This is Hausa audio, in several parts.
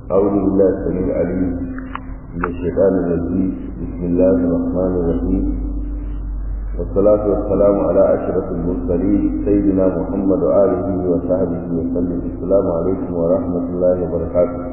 أعوذ بالله السميع العليم من الشيطان الرجيم بسم الله الرحمن الرحيم والصلاة والسلام على أشرف المرسلين سيدنا محمد وآله وصحبه وسلم السلام عليكم ورحمة الله وبركاته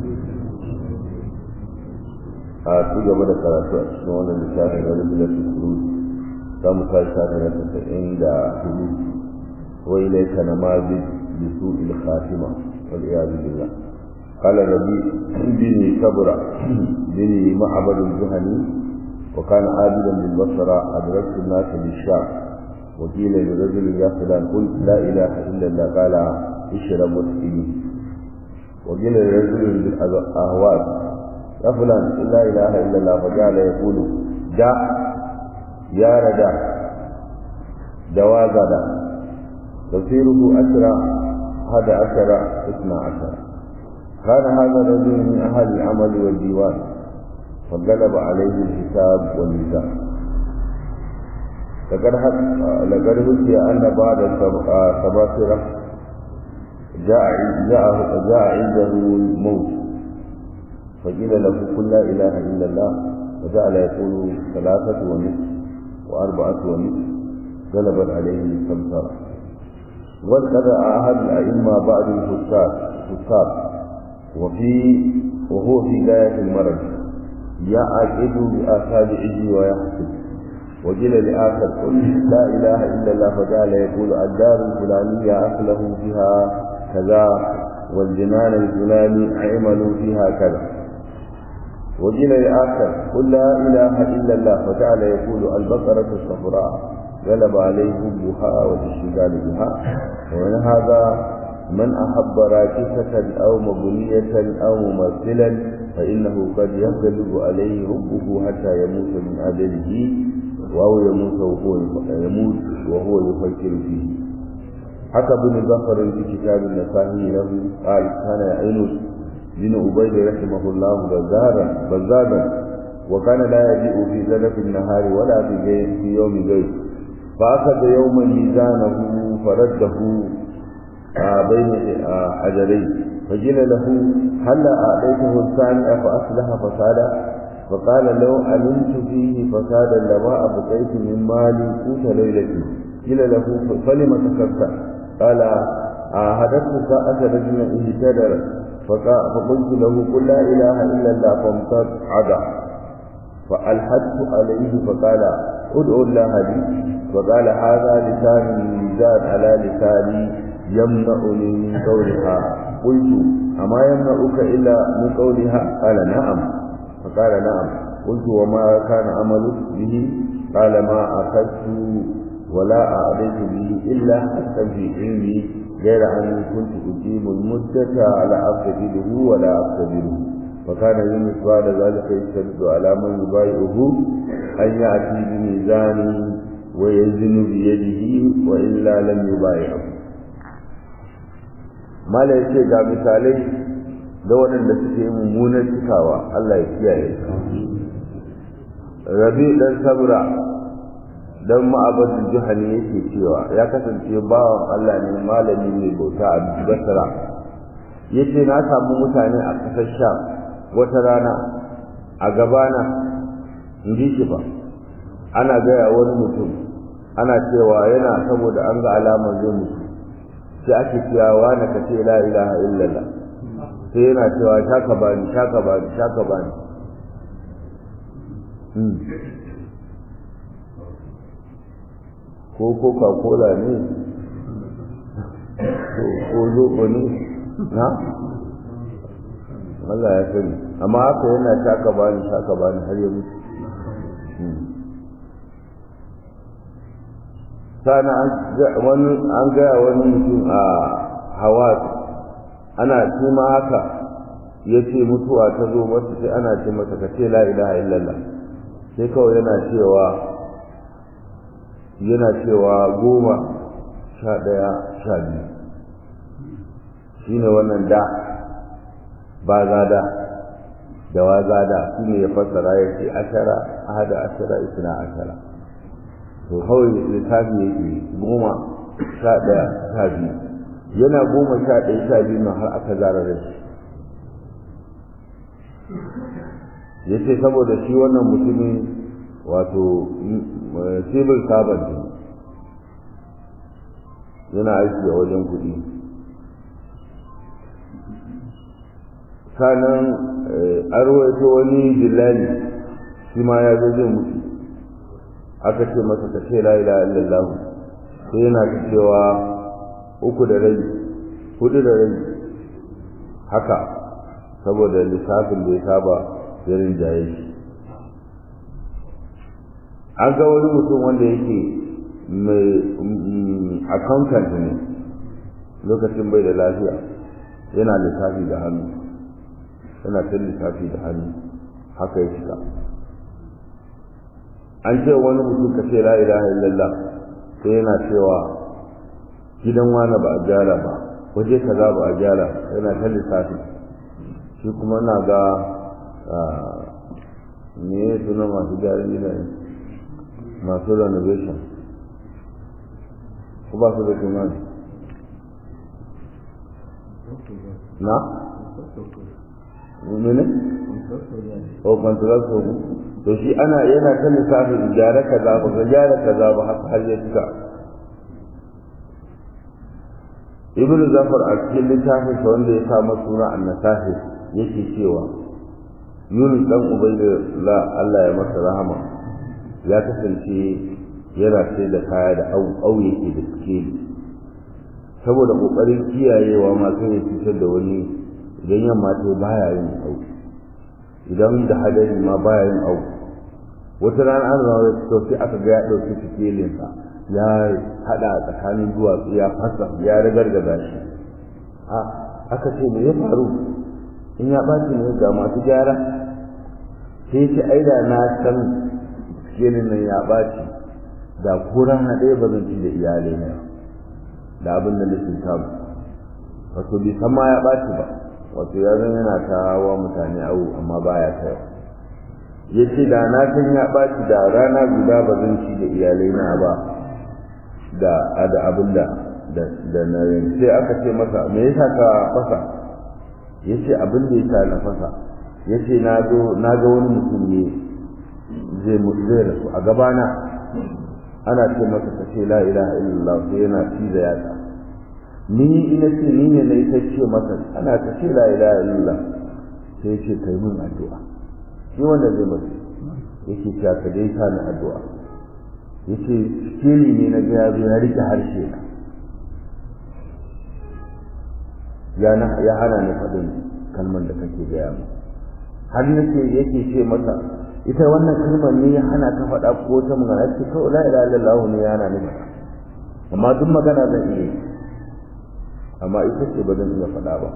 a ci gaba da karatu a cikin wannan littafin na rubuta tukuru za mu kai shafi na tasa'in da hudu wai laika na mazi bi su il khatima wal iyadu billah qala rabi bini sabra bini ma'abad al-juhani wa kana abidan bil basra adraktu an-nas bil sham wa qila li rajul ya fulan qul la ilaha illa allah qala ishrab wasqini wa qila li rajul bil ahwas يا فلان لا إله إلا الله فجعل يقول دا يا ردا دواغدا تفسيره أسرى هذا أسرى اثنا عشر كان هذا الرجل من أهل العمل والديوان فغلب عليه الحساب والميزان لقد حكي أن بعد السباسرة جاء جاء جاء عنده الموت فقيل له قل لا إله إلا الله وجعل يقول ثلاثة ونصف وأربعة ونصف غلبت عليه السمسرة وقد عهد الأئمة بعد الفساد فساد وفي وهو في غاية المرض يعقد بأصابعه ويحسب وقيل لآخر قل لا إله إلا الله فجعل يقول الدار الفلانية أخله فيها كذا والجنان الفلاني عملوا فيها كذا وقيل لآخر قل لا إله إلا الله فجعل يقول البقرة الصفراء غلب عليه حبها والاشتغال بها ومن هذا من أحب راكسة أو مبنية أو ممثلا فإنه قد يغلب عليه حبه حتى يموت من أجله أو يموت وهو يموت وهو يفكر فيه حكى ابن ظفر في كتاب النسائي له قال كان يعين بن عبيد رحمه الله بزارا بزارا وكان لا يجيء في زلف النهار ولا في, في يوم غير فأخذ يوما ميزانه فرده بين حجرين فقيل له هل أعطيته الثاني فأصلح فسادا فقال لو علمت فيه فسادا لما أبقيت من مالي قوت ليلتي قيل له فلم تكفت قال عاهدته ساعة رجل اهتدر فقلت له قل لا إله إلا الله فامتد عدا فألحدت عليه فقال ادعو الله لي فقال هذا لسان الميزان على لساني يمنعني من قولها قلت أما يمنعك إلا من قولها قال نعم فقال نعم قلت وما كان عملك به قال ما أخذت ولا أعطيت به إلا حتى في علمي غير أني كنت أقيم المدة على أقتدره ولا أقتدره فكان يونس بعد ذلك يشتد على من يبايعه أن يأتي بميزان ويزن بيده وإلا لم يبايعه ما لا يشيء ga misalai da waɗanda suke mummunan cikawa Allah ya kiyaye rabi dan sabra dan ma'abadin juhani yake cewa ya kasance bawan Allah ne malami mai bauta a Basra yace na samu mutane a kasar Sham wata rana a gabana in ji shi ba ana gaya wani mutum ana cewa yana saboda an ga alamar zai mutu sai ake cewa na ka ce la ilaha illallah sai yana cewa shaka bani shaka bani shaka bani ko coca cola ne ko zoɓo ne na Allah ya sani amma haka yana shaka bani shaka bani har ya mutu sana an gaya wani mutum a hawa ana ce ma haka ya ce mutuwa ta zo masa sai ana ce masa ka ce la ilaha illallah sai kawai yana cewa yana cewa goma sha ɗaya sha biyu shi ne wannan da ba zada da wa zada shi ne ya fassara ya ce ashara ahada ashara isna ashara to kawai lissafi yake goma sha ɗaya sha biyu yana goma sha ɗaya sha biyu na har aka zara da shi ya ce saboda shi wannan mutumin wato civil servant ne yana aiki a wajen kuɗi sanan an rawaito wani dillali shi ma ya zo zai mutu aka ce masa ka ce la ilaha illallah sai yana ta cewa uku da rai hudu da rai haka saboda lissafin da ya saba ya rinjaye shi an ga wani mutum wanda yake mai accountant ne lokacin bai da lafiya yana lissafi da hannu yana ta lissafi da hannu haka ya shiga an ce wani mutum ka ce la ilaha illallah sai yana cewa gidan wani ba a gyara ba waje kaza ba a gyara yana ta lissafi shi kuma na ga me ya suna masu gyaran gidaje masu renovation ko ba su da suna na? mene? o kwantarar sogu to shi ana yana ta lissafin gyara kaza ba ga gyara kaza ba har ya cika ibnu zafar a cikin littafin sa wanda ya sa suna annasahi yake cewa yunus dan ubaydullah Allah ya masa rahama ya kasance yana sai da kaya da au yake da suke saboda kokarin kiyayewa ma sai ya cutar da wani idan yamma ta baya yin au idan da hadari ma baya yin au wata rana an zama da to sai aka ga ya dauki fitilinsa ya hada tsakanin duwatsu ya fasa ya ragargaza shi a aka ce me ya faru in ya ɓaci ne ga masu gyara sai ce ai da na san filin nan ya ɓaci da kuran haɗe ba zan ci da iyalai na da abin da nake samu wato bai san ma ya ɓaci ba wato ya zan yana ta wa mutane awu amma baya kai ya ce da na san ya ɓaci da rana guda ba zan ci da iyalai na ba da da abin da da na sai aka ce masa me yasa ka fasa ya ce abin da yasa na fasa ya ce na ga wani mutum ne zai zai rasu a gabana ana ce masa ka ce la ilaha illallah sai yana ci da yatsa ni ina ce ni ne na ita ce masa ana ta ce la ilaha illallah sai ce kai min addu'a shi wanda zai mutu yake cewa ka dai sa ni addu'a yace sikeli ne na ga ya zo ya rike harshe na ya na ya hana ni faɗin kalmar da kake gaya mu har nake yake ce masa ita wannan kalmar ne ya hana ka faɗa ko ta magana ce kawai la ilaha illallah ne ya hana ni amma duk magana zan iya amma ita ce ba zan iya faɗa ba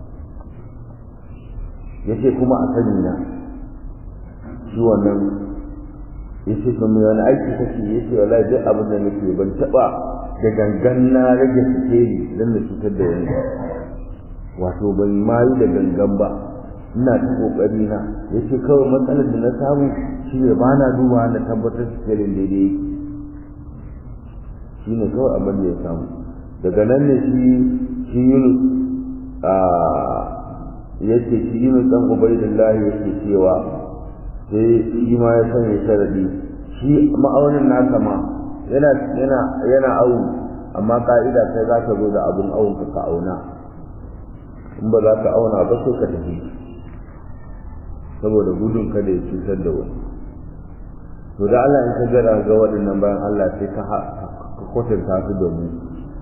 yace kuma a sani na shi wannan yace to me wani aiki kake yace wallahi duk abin da nake ban taba da gangan na rage sikeli dan na cutar da wani wato ban ma yi da gangan ba ina ta kokari na yace kawai matsalar da na samu shi ne ba na duba na tabbatar sikelin daidai yake shi ne kawai abin da ya samu daga nan ne shi shi Yunus a yace shi Yunus dan Ubaidullahi yake cewa sai shi ma ya sanya sharadi shi ma'aunin nasa ma yana yana yana awu amma ka'ida kai za ka zo da abun awun ka auna in ba za ka auna ba sai ka tafi saboda gudun kada ya cutar da wani to da Allah in ka gara ga waɗannan bayan Allah sai ka ka kwatanta su da mu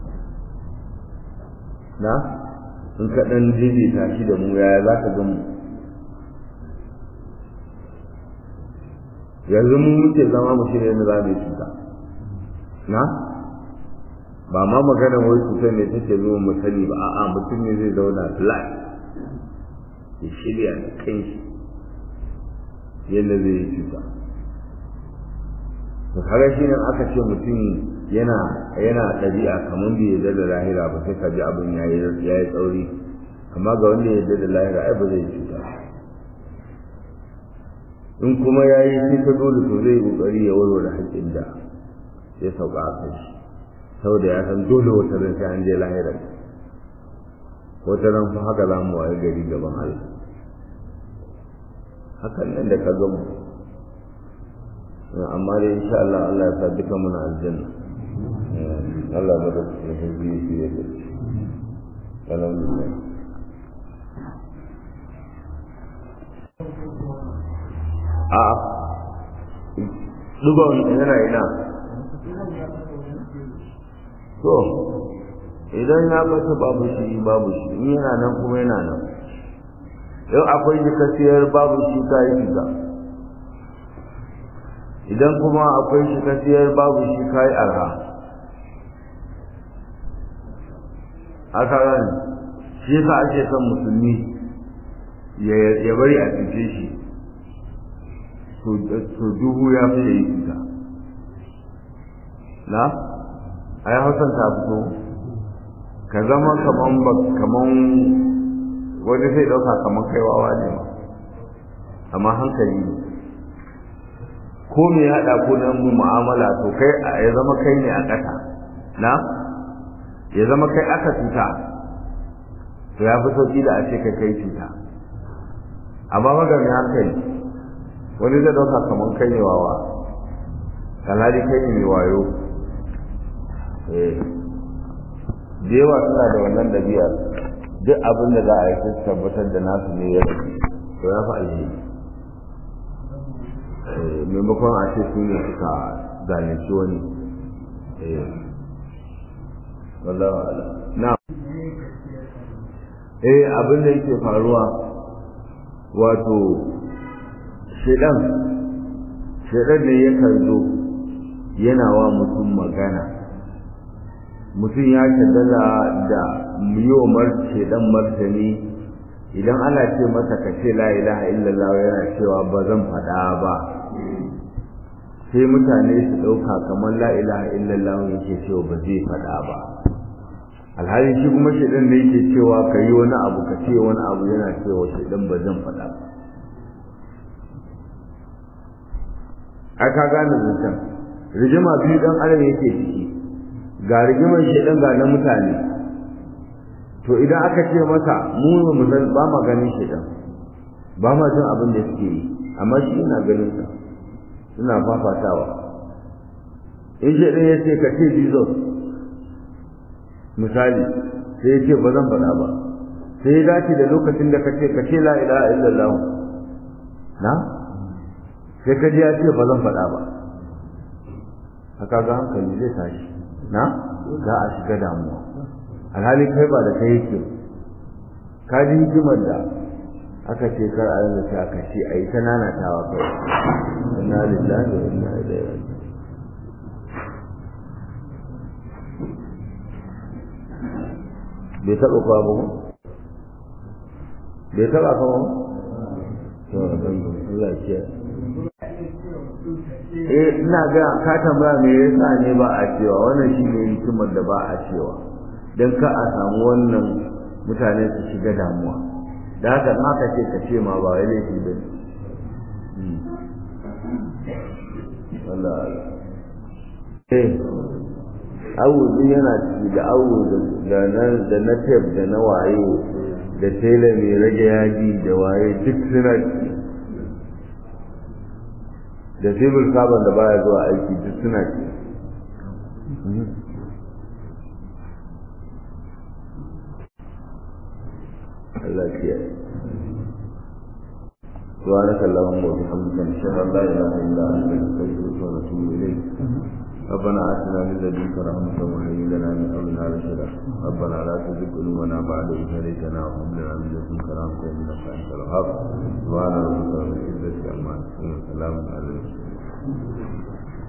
na in ka ɗan daidaita shi da mu yaya za ka ga mu yanzu mu muke zama mu shirya na zamu cuta na ba ma magana wai cutar ne take zo mu sani ba a'a mutum ne zai zauna flat ya shirya da kanshi yadda zai yi cuta to kaga shi nan aka ce mutum yana yana ɗabi'a kamar bai yarda da lahira ba sai ka ji abin yayi yayi tsauri amma ga wanda ya yarda da lahira ai ba zai cuta in kuma ya yi sai ta dole to zai kokari ya warware haƙƙin da ya sauka a kai shi saboda ya san dole wata ran sai an je lahirar wata ran fa haka za mu waye gari gaban Allah hakan nan da ka gamu amma dai insha Allah Allah ya sa duka muna aljanna Allah ba da su biyu su yi da shi alhamdulillah a dugon yana ina to idan ya bata babu shi babu shi in yana nan kuma yana nan yau akwai jikasiyar babu shi ka yi shiga idan kuma akwai jikasiyar babu shi ka yi arha aka ran shi yasa ake son musulmi ya bari a cikin shi to duhu ya fi da yi fita na ai hausan ta fito ka zama kaman ba kaman wani zai dauka kaman kai wawa ne ma amma hankali ne ko me ya haɗa ko nan mu'amala to kai ya zama kai ne a ƙasa na ya zama kai aka cuta to ya fi sauƙi da a ce kai kai cuta amma magana hankali wani zai dauka kaman kai ne wawa kalali kai ne mai wayo da yawa suna da wannan ɗabi'a duk abin da za a yi su tabbatar da nasu ne ya fi to ya fi alheri maimakon a ce su ne suka zalunci wani wallahu ala na eh abin da yake faruwa wato shedan shedan ne yakan zo yana wa mutum magana mutum ya shaddala da yiwomar shedan martani idan ana ce masa ka ce la ilaha illallah yana cewa ba zan faɗa ba sai mutane su ɗauka kamar la ilaha illallah yake cewa ba zai faɗa ba alhali shi kuma shedan ne yake cewa ka yi wani abu ka ce wani abu yana cewa shedan ba zan faɗa ba aka gane zancen rigima biyu dan adam yake ciki ga rigimar shedan ga na mutane to idan aka ce masa mu mu san ba ma ganin shedan ba ma jin abin da suke yi amma shi ina ganin sa suna fafatawa in shedan ya ce ka ce jesus misali sai ya ce ba zan faɗa ba sai ya dace da lokacin da ka ce ka ce la ilaha illallah na sai ka ji ya ce ba zan faɗa ba haka ga hankali zai tashi na za a shiga damuwa alhali kai ba da kai yake ka ji hikimar da aka ce kar a yanzu sai aka ce a yi ta nanatawa kai inna lillahi wa inna ilaihi raji'un bai taɓa kwa ba bai taɓa kwa ba to Allah ya eh ina ga ka tambaya me yasa ne ba a cewa wannan shine hikimar da ba a cewa dan ka a samu wannan mutane su shiga damuwa da haka ma ka ce ka ce ma ba wai laifi ba ne Allah eh awu din yana ciki da awu da na da na tape da na waye da tela mai rage yaji da waye duk suna ciki da civil carbon da baya zuwa aiki duk suna ci Allah ya سبحانك اللهم وبحمدك نشهد ان لا اله الا انت نستغفرك ونتوب اليك ربنا اتنا من لدنك رحمه وهيئ لنا من امرنا رشدا ربنا لا تزغ قلوبنا بعد اذ هديتنا وهب لنا من لدنك رحمه انك انت الوهاب سبحان ربك رب العزه عما يصفون وسلام على المرسلين